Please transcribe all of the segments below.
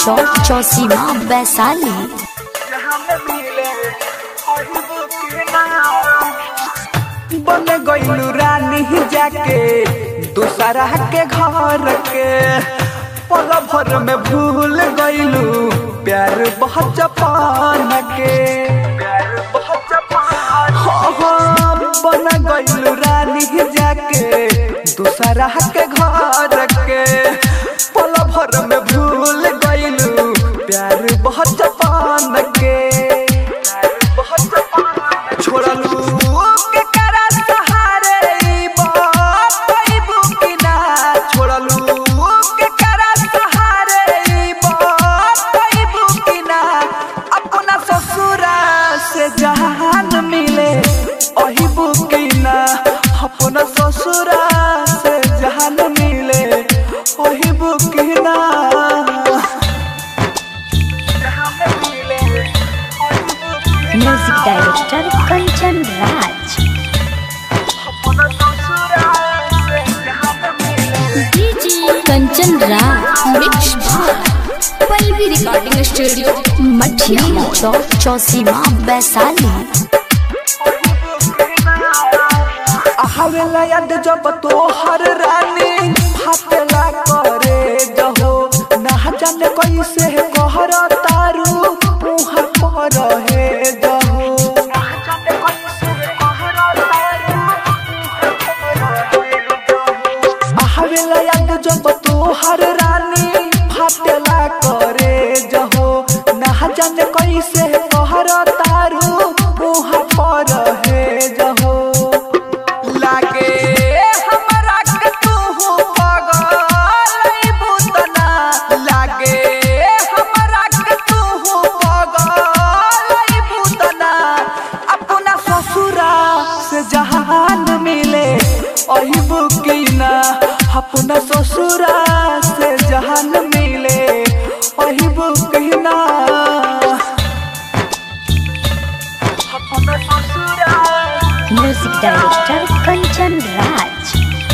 चौक चौसीमा वैशाली बन गईलू रानी जाके दूसरा के घर के पल भर में भूल गईलू प्यार बहुत जपान के प्यार बहुत जपान बन गईलू रानी जाके दूसरा के घर के पल भर में भूल गईलू प्यार बहुत जपान के प्यार बहुत जपान छोड़लू के करा सहारे ई बात कइबू कि ना छोड़लू के करा सहारे ई बात कइबू कि ना अपना ससुरा से जहान मिले अहिबू कि ना अपना ससुरा से जहान मिले अहिबू कि ना जहान मिले अहिबू कि ना म्यूजिक डायरेक्टर कंचन राज अपना ससुरा से जहान मिले DJ Kanchan Raj mix Pallavi recording studio Mathiya चौक चौसीमा वैशाली हवेला याद जब तोहर रानी फाटेला करे जहो ना जाने कैसे कहर तारू मुहर पर हे जहो हवेला याद जब तोहर रानी फाटेला करे जहो ना जाने कैसे कहर तारू मुहर पर हे जहो लागे हमरा के तू पगल बुतना लागे हमरा के तू पगल बुतना अपना ससुरा से जहान मिले अही बुकिना अपना ससुरा से जहान मिले अही बुकिना अपना ससुरा music director Kanchan Raj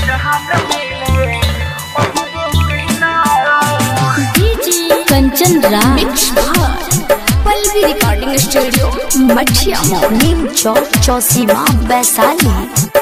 DJ Kanchan Raj mix Pallavi recording studio Mathiya नीम चौक चौसीमा वैशाली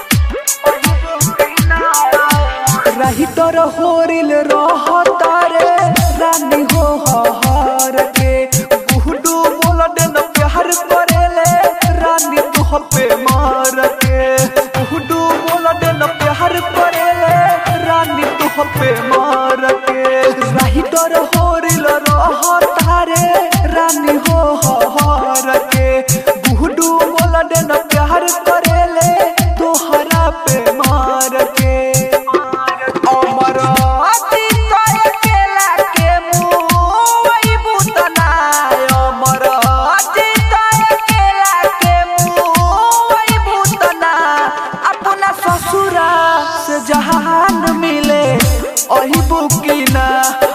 रही तोर होरिल रह तारे रानी हो हर के गुहडू बोल देन प्यार करेले रानी तुह पे मार के गुहडू बोल देन प्यार करेले रानी तुह पे मार के रही तोर होरिल रह तारे रानी हो हर के गुहडू बोल देन प्यार करेले तोहरा पे मार के अमर अतीत अकेला के मुई बुतना अमर अतीत अकेला के मुई बुतना अपना ससुरा से जहान मिले अही बुकिना